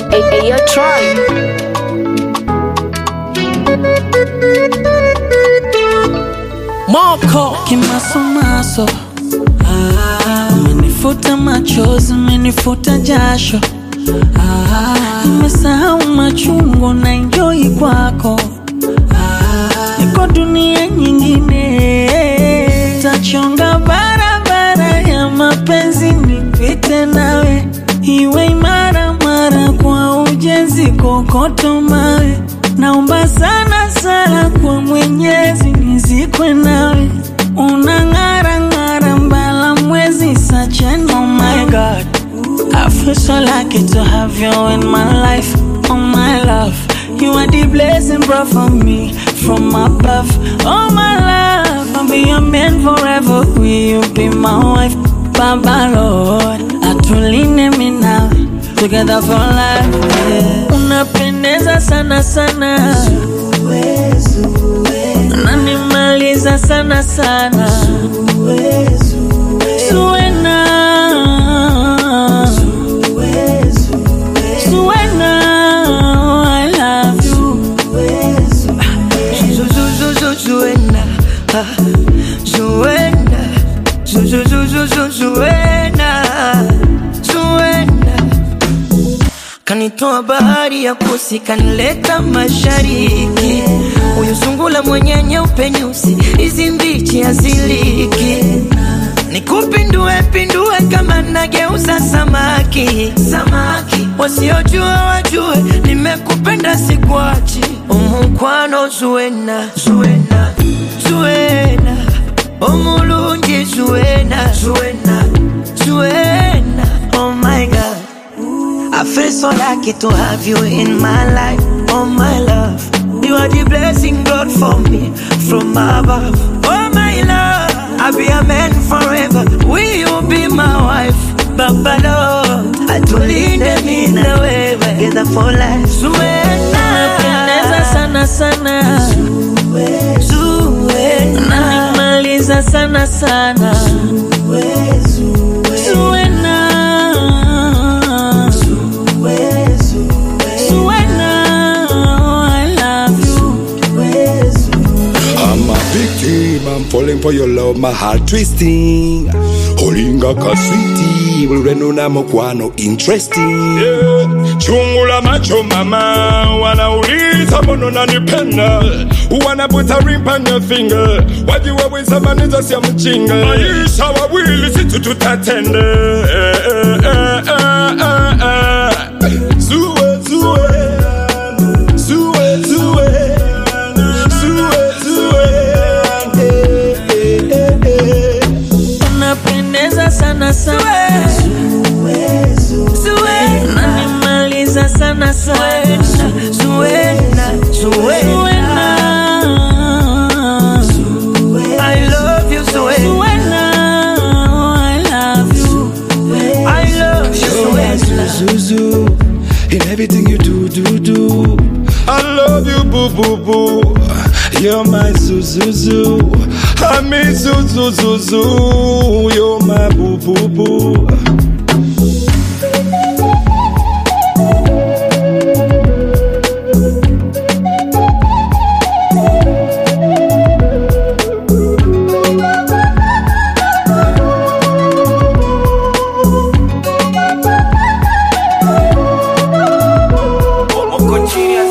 Hey, hey, yo, Troy. Moko kimasomaso, ah, umenifuta machozi, umenifuta jasho, ah, nimesahau machungu na enjoy kwako, ah, niko dunia nyingine, tachonga barabara ya mapenzi nipite nawe, iwe imara mara kwa ujenzi, kokoto mawe Naomba sana sana kwa Mwenyezi nizikwe nawe, unang'ara ng'ara mbala mwezi such an oh my God. I feel so lucky to have you in my life, oh my love. You are the blessing brought for me from above, oh my love. I'll be your man forever. Will you be my wife, Baba Lord? Atuline me now, together for life. Yeah. Unapendeza sana sana, unanimaliza sana sana, Zuena. Zuena, I love you. Zuena, ah, Zuena, Zu- zu- zu- zu- zu- Zuena, Zuena. Kanitoa bahari ya kusi, kanileta mashariki. Huyu sungula mwenye nyeupe nyusi, hizi mbichi haziliki. Nikupindue pindue kama nageuza samaki, samaki. Wasiojua wajue, nimekupenda sikuachi. Omukwano Zuena, Zuena, Zuena. Omulungi Zuena, Zuena, Zuena. Oh my God. I feel so lucky to have you in my life, oh my love. You are the blessing God for me from above, oh my love. I'll be a man forever. Will you be my wife, Baba Lord? I told them in the way, together for life. Unapendeza Zuena, sana sana, Zuena, unanimaliza sana sana, Zuena. Zuena, I love you. I'm a victim, I'm falling for your love, my heart twisting. Holinga kaswiti, ulwenu na mokwano interesting. Yeah. Chungu la macho mama, wanauliza mbona nanipenda, wanaputa ring on your finger, wajiwaweza maniza sia mchinga, maisha wawili situ tutatende. Eh, eh, eh, eh, eh, eh. Zue, zue. Zue, zue. Zue, zue. Eh, eh, eh, eh. Unapendeza sana sana, Zuena, unanimaliza sana sana, Zuena, Zuena. Zuena. I love you, Zuena. Zuena, I love you. I love you, You're my Zuena. Zuzu, in everything you do, do, do. I love you, boo, boo, boo. You're my Zuzuzu. I mean Zuzuzuzu. You're my boo, boo, boo. Moko chini ya